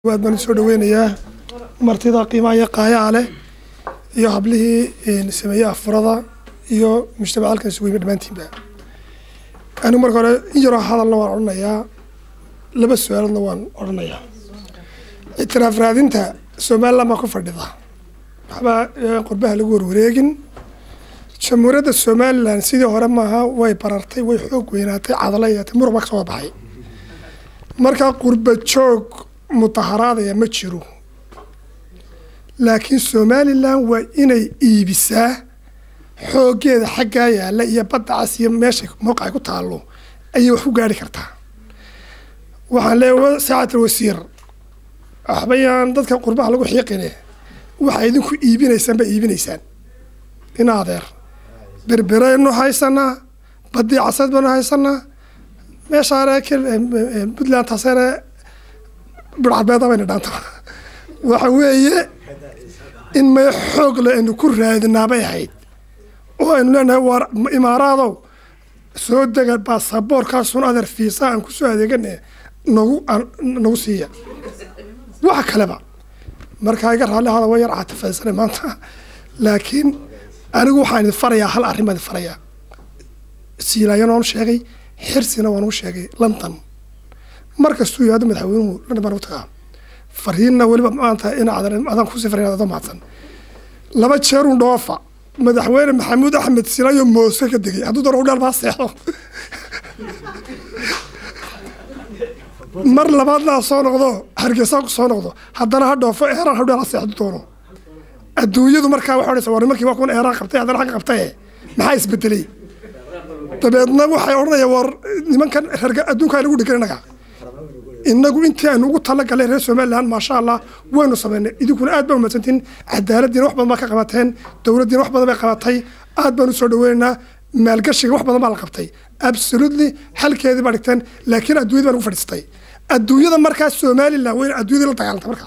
waad baan usoo dhaweynayaa martida qiimaha iyo qaayaa leh iyo hablihii sameeye afurada iyo mujtamac halkan isugu yimi dhammaantiinba anigu marka hore in yaroo hadalna waan odhanayaa laba su-aaladna waan odhanayaa ictiraaf raadinta somaliland baa ku fadhida waxba qurbaha lagu warwareegin jamhuuriyadda somaliland sidii hore maaha way barartay way xoog weynaatay cadala yeetay muruq baa ka soo baxay marka qurba joog mudaharaadaya ma jiro laakiin somalilan waa inay iibisaa xooggeeda xaggaa yaalla iyo badda cas iyo meesha mowqacay ku taallo ayay wax ku gaari kartaa waxaan leeyahay saacatal wasiir waxbayaan dadka qurbaha lagu xiiqine waxaa idinku iibinaysaan baa iibinaysaan ina adeer berberaynu haysanaa baddii casad baynu haysanaa meeshaare puntland taasere bidcadbeeda bayna dhaanta waxa weeye in may xoog le aynu ku raadinaa bay ahayd oo aynu leenahay waar imaaraadow soo dega baasaboorkaasun adeer fiisa aan kusoo adeegane nagu nagu siiya waxa kaleba markaa iga raalli hada wa yar caatifaysana maanta laakiin anigu waxaan idin farayaa hal arrin baan idin farayaa siilaayana waan u sheegay xirsina waan u sheegay london mar kastuu yihaado madaxweynuhu london baan u tagaa fariinna weliba maanta ina adaan kusii farin adoo mahadsan laba jeerun dhoofa madaxweyne maxamuud axmed silayo moose ka degay hadduu doono udhaal baa seexdo mar labaadna ha soo noqdo hargeysa ku soo noqdo haddana ha dhoofo eeraan ha udhaal ha seexdo doono adduunyadu markaa waxa odhanaysa war nimankii waa kuwan eeraan qabtay haddana xagga qabtaye maxaa isbedelay dabeedna waxay odhanayaan war nimankan reerga adduunka aynagu dhigan innaga inagu intii aynu ugu talagalay reer somaliland maasha allah waynu sameynay idinkuna aad baa umadsantiin cadaaladiina wax badan baa ka qabateen dowladdiina wax badan bay qabatay aad baan usoo dhaweynaynaa maalgashiga wax badan baa la qabtay absolutely xalkeedii baa dhigteen laakiin adduunyada baa nagu fadhiistay adduunyada markaa somaliland wayna adduunyadii la dagaalantay markaa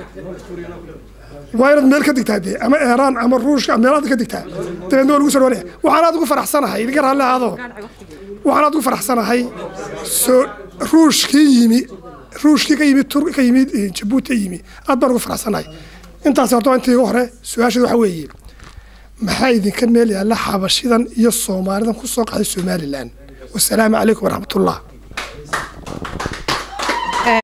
waa inaad meel ka digtaa dee ama eeraan ama ruushka meelaad ka digtaa dabeedna waa lagu soo dhawanaya waxaan aad ugu faraxsanahay idinka raalli ahaado waxaan aad ugu faraxsanahay soo ruushkii yimi ruushkii ka yimi tur ka yimi jabuuti yimi aad baan ugu faraxsanahay intaas horta intii ugu hore su-aasheed waxa weeye maxaa idinka meel yaalla xabashidan iyo soomaalidan ku soo qaxday somaliland wasalaamu calaykum waraxmatullah